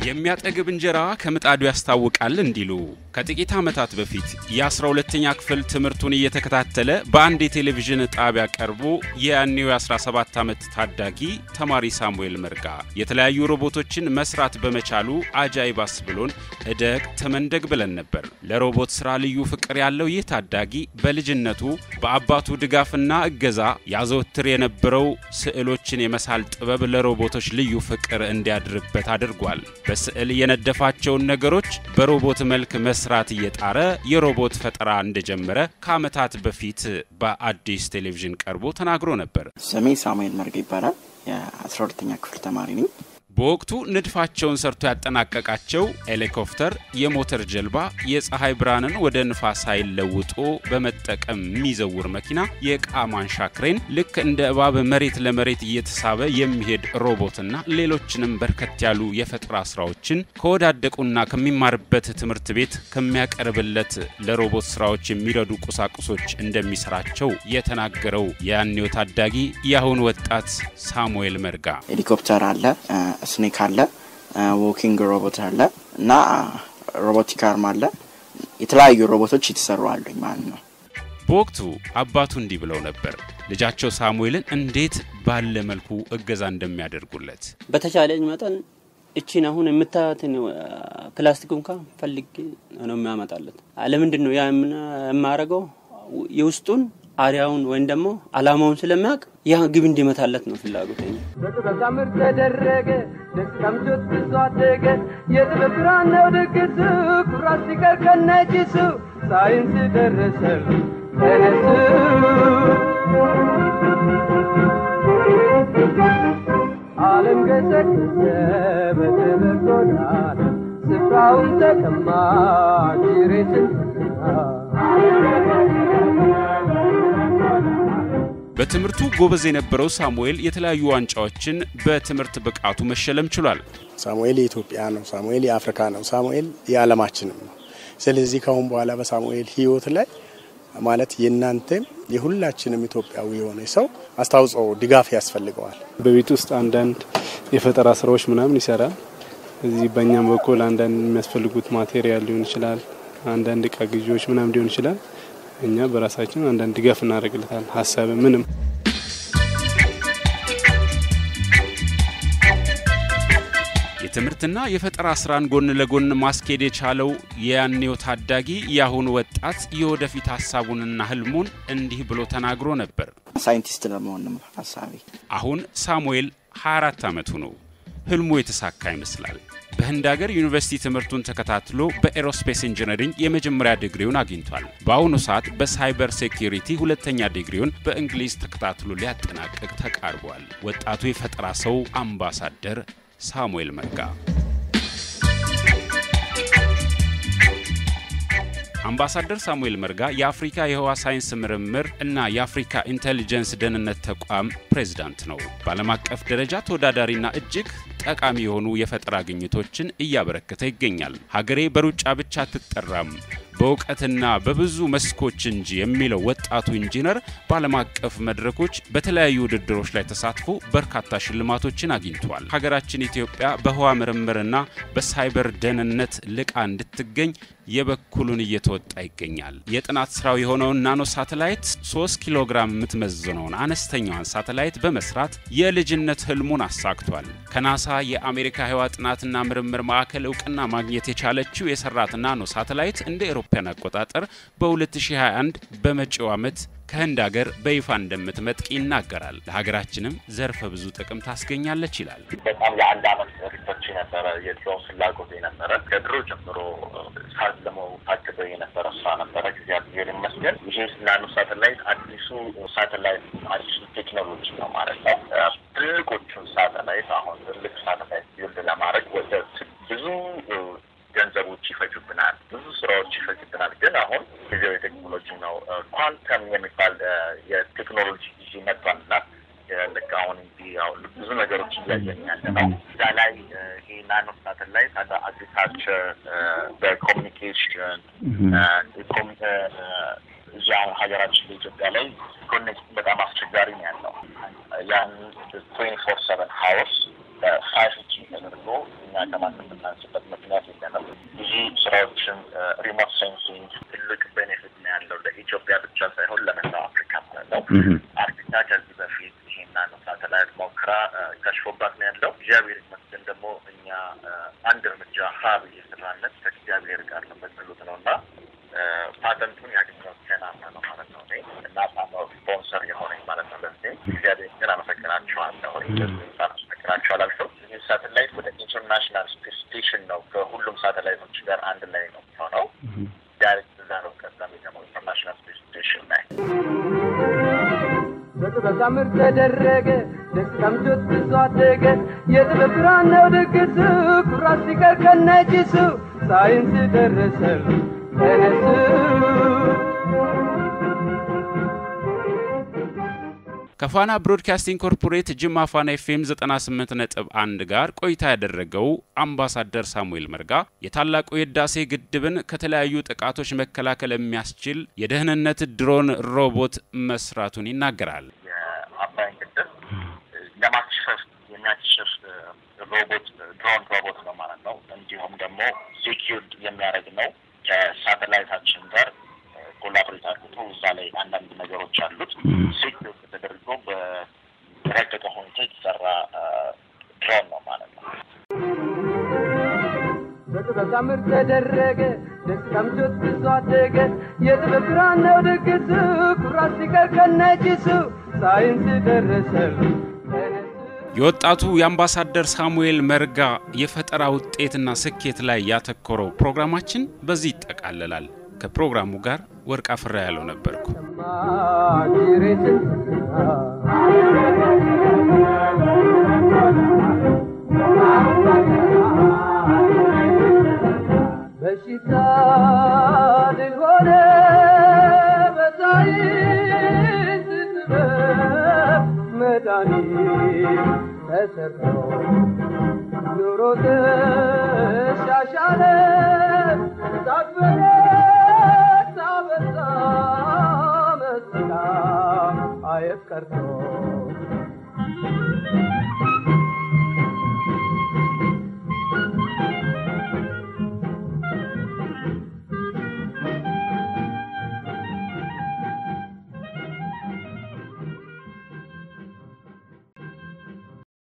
የሚያጠግብ እንጀራ ከምጣዱ ያስታውቃል እንዲሉ ከጥቂት ዓመታት በፊት የ12ተኛ ክፍል ትምህርቱን እየተከታተለ በአንድ የቴሌቪዥን ጣቢያ ቀርቦ የያኔው የ17 ዓመት ታዳጊ ተማሪ ሳሙኤል መርጋ የተለያዩ ሮቦቶችን መስራት በመቻሉ አጃይባስ ብሎን እደግ ተመንደግ ብለን ነበር። ለሮቦት ሥራ ልዩ ፍቅር ያለው ይህ ታዳጊ በልጅነቱ በአባቱ ድጋፍና እገዛ ያዘወትር የነበረው ስዕሎችን የመሳል ጥበብ ለሮቦቶች ልዩ ፍቅር እንዲያድርበት አድርጓል። በስዕል የነደፋቸውን ነገሮች በሮቦት መልክ መስራት እየጣረ የሮቦት ፈጠራ እንደጀመረ ከዓመታት በፊት በአዲስ ቴሌቪዥን ቀርቦ ተናግሮ ነበር። ስሜ ሳሙኤል መርጋ ይባላል። የአስራ ሁለተኛ ክፍል ተማሪ ነኝ። በወቅቱ ንድፋቸውን ሰርቶ ያጠናቀቃቸው ሄሊኮፕተር፣ የሞተር ጀልባ፣ የፀሐይ ብርሃንን ወደ ንፋስ ኃይል ለውጦ በመጠቀም የሚዘውር መኪና፣ የዕቃ ማንሻ ክሬን፣ ልክ እንደ እባብ መሬት ለመሬት እየተሳበ የሚሄድ ሮቦትና ሌሎችንም በርከት ያሉ የፈጠራ ስራዎችን ከወዳደቁና ከሚማርበት ትምህርት ቤት ከሚያቀርብለት ለሮቦት ስራዎች የሚረዱ ቁሳቁሶች እንደሚሰራቸው የተናገረው የያኔው ታዳጊ የአሁን ወጣት ሳሙኤል መርጋ ሄሊኮፕተር አለ፣ ስኔክ አለ፣ ዎኪንግ ሮቦት አለ እና ሮቦቲክ አርም አለ። የተለያዩ ሮቦቶች የተሰሩ አሉኝ ማለት ነው። በወቅቱ አባቱ እንዲህ ብለው ነበር ልጃቸው ሳሙኤልን እንዴት ባለ መልኩ እገዛ እንደሚያደርጉለት። በተቻለኝ መጠን እቺን አሁን የምታያትን ፕላስቲክ እንኳን ፈልጌ ነው የሚያመጣለት። ለምንድን ነው ያ የማረገው? የውስጡን አሪያውን ወይም ደግሞ አላማውን ስለሚያውቅ ያ ግብ እንዲመታለት ነው ፍላጎት። በጥበብ ታምር ተደረገ ደስ ቀምቶት ብዙ አደገ የጥበብ ብርሃን ነው ድግሱ ኩራት ሲቀር ከነጭሱ ሳይንስ ደረሰ ተነሱ ዓለም ገሰገሰ በትምህርት ጎዳና ስፍራውን ተቀማ ጅሬትን በትምህርቱ ጎበዝ የነበረው ሳሙኤል የተለያዩ ዋንጫዎችን በትምህርት ብቃቱ መሸለም ችሏል። ሳሙኤል የኢትዮጵያ ነው። ሳሙኤል የአፍሪካ ነው። ሳሙኤል የዓለማችንም ነው። ስለዚህ ከአሁን በኋላ በሳሙኤል ሕይወት ላይ ማለት የእናንተም የሁላችንም ኢትዮጵያዊ የሆነ ሰው አስተዋጽኦ ድጋፍ ያስፈልገዋል። በቤት ውስጥ አንዳንድ የፈጠራ ስራዎች ምናምን ይሰራል። እዚህ በእኛም በኩል አንዳንድ የሚያስፈልጉት ማቴሪያል ሊሆን ይችላል፣ አንዳንድ እቃ ግዢዎች ምናምን ሊሆን ይችላል። እኛ በራሳችን አንዳንድ ድጋፍ እናደርግለታል። ሀሳብ ምንም የትምህርትና የፈጠራ ስራን ጎን ለጎን ማስኬድ የቻለው የያኔው ታዳጊ የአሁኑ ወጣት የወደፊት ሀሳቡንና ህልሙን እንዲህ ብሎ ተናግሮ ነበር። ሳይንቲስት ለመሆን ነው ሀሳቤ። አሁን ሳሙኤል 24 ዓመቱ ነው። ህልሙ የተሳካ ይመስላል። በህንድ ሀገር ዩኒቨርሲቲ ትምህርቱን ተከታትሎ በኤሮስፔስ ኢንጂነሪንግ የመጀመሪያ ዲግሪውን አግኝቷል። በአሁኑ ሰዓት በሳይበር ሴኪሪቲ ሁለተኛ ዲግሪውን በእንግሊዝ ተከታትሎ ሊያጠናቅቅ ተቃርቧል። ወጣቱ የፈጠራ ሰው አምባሳደር ሳሙኤል መርጋ አምባሳደር ሳሙኤል መርጋ የአፍሪካ የህዋ ሳይንስ ምርምር እና የአፍሪካ ኢንቴሊጀንስ ደህንነት ተቋም ፕሬዝዳንት ነው። በዓለም አቀፍ ደረጃ ተወዳዳሪና እጅግ ጠቃሚ የሆኑ የፈጠራ ግኝቶችን እያበረከተ ይገኛል። ሀገሬ በሩጫ ብቻ አትጠራም በእውቀትና በብዙ መስኮች እንጂ የሚለው ወጣቱ ኢንጂነር በዓለም አቀፍ መድረኮች በተለያዩ ውድድሮች ላይ ተሳትፎ በርካታ ሽልማቶችን አግኝቷል። ሀገራችን ኢትዮጵያ በህዋ ምርምርና በሳይበር ደህንነት ልቃ እንድትገኝ የበኩሉን እየተወጣ ይገኛል። የጥናት ስራው የሆነውን ናኖ ሳተላይት 3 ኪሎ ግራም የምትመዝነውን አነስተኛዋን ሳተላይት በመስራት የልጅነት ህልሙን አሳክቷል። ከናሳ የአሜሪካ ህዋ ጥናትና ምርምር ማዕከል እውቅና ማግኘት የቻለችው የሰራት ናኖ ሳተላይት እንደ አውሮፓውያን አቆጣጠር በ2021 በመጪው ዓመት ከህንድ ሀገር በይፋ እንደምትመጥቅ ይናገራል። ለሀገራችንም ዘርፈ ብዙ ጥቅም ታስገኛለች ይላል። በጣም የአንድ አመት ሪሰርች የነበረ የድሮውን ፍላጎት የነበረ ከድሮ ጀምሮ ሳለመው ታቅዶ የነበረ ስራ ነበረ። እግዚአብሔር ይመስገን ይህ ናኖ ሳተላይት አዲሱ ሳተላይት አዲሱ ቴክኖሎጂ ነው ማለት ነው። ትልቆቹን ሳተላይት አሁን ትልቅ ሳተላይት ቢልድ ለማድረግ ወደ ብዙ ገንዘቦች ይፈጁብናል፣ ብዙ ስራዎች ይፈጁብናል። ግን አሁን ጊዜው የቴክኖሎጂ ነው። ኳንተም የሚባል የቴክኖሎጂ ጊዜ መጥቷልና ልክ አሁን ብዙ ነገሮች እያየን ያለ ነው። እዛ ላይ ይሄ ናኖ ሳተላይት አግሪካልቸር፣ በኮሚኒኬሽን እዛ ሀገራችን በኢትዮጵያ ላይ ኮኔክት በጣም አስቸጋሪ ነው ያለው ያን ትዌንቲ ፎር ሰቨን ሀውስ በፋይቭ ጂ ተደርጎ እኛ ከማንም ብናንስ ከሽፎባት ነው ያለው። እግዚአብሔር ይመስገን ደግሞ እኛ አንድ እርምጃ ሀ ብዬ ስራነት ከእግዚአብሔር ጋር ነው በጸሎት ነው እና ፓተንቱን ያገኘው ከናሳ ነው ማለት ነው። ናሳ ነው ስፖንሰር የሆነኝ ማለት ነው። ለዚህ እግዚአብሔር ግን አመሰግናቸዋለሁ። አመሰግናቸው አላልኩም። ይህ ሳተላይት ወደ ኢንተርናሽናል ስፔስ ስቴሽን ነው ከሁሉም ሳተላይቶች ጋር አንድ ላይ ነው የሚሆነው። ዳይሬክት እዛ ነው ከዛም ደግሞ ኢንተርናሽናል ስፔስ ስቴሽን ላይ በጥበብ ታምር ተደረገ ደስታም ጆት ብዙ አደገ የጥበብ ብርሃን ነው ድግሱ ኩራት ሲቀር ከነጭሱ ሳይንስ ደረሰ ተነሱ ከፋና ብሮድካስቲንግ ኮርፖሬት ጅማ ፋና ኤፍኤም 98 ነጥብ 1 ጋር ቆይታ ያደረገው አምባሳደር ሳሙኤል መርጋ የታላቁ የህዳሴ ግድብን ከተለያዩ ጥቃቶች መከላከል የሚያስችል የደህንነት ድሮን ሮቦት መስራቱን ይናገራል። የአባይን ግድብ ለማክሸፍ የሚያክሸፍ ሮቦት ድሮን ሮቦት ነው ማለት ነው። እንዲሁም ደግሞ ሴኪርድ የሚያደርግ ነው ከሳተላይታችን ጋር ኮላቦሬት አድርጎ እዛ ላይ አንዳንድ ነገሮች አሉት ሴኪር ተደርጎ በረቀቀ ሁኔታ የተሰራ ድሮን ነው ማለት ነው። በጥበብ ታምር ተደረገ ደስታም ጆት ብዙ አደገ የጥበብ ብርሃን ነው ድግሱ ኩራት ሲቀር ከነጭሱ ሳይንስ ደረሰ ተነሱ የወጣቱ የአምባሳደር ሳሙኤል መርጋ የፈጠራ ውጤትና ስኬት ላይ ያተኮረው ፕሮግራማችን በዚህ ይጠቃለላል። ከፕሮግራሙ ጋር ወርቅ አፍራ ያለው ነበርኩ። ማጅሬትን በሽታ ድል ሆነ በሳይንስ ጥበብ መድኃኒት ተሰርቶ ኑሮ ተሻሻለ ሳትበረታ በዛ መስላ አየት ቀርቶ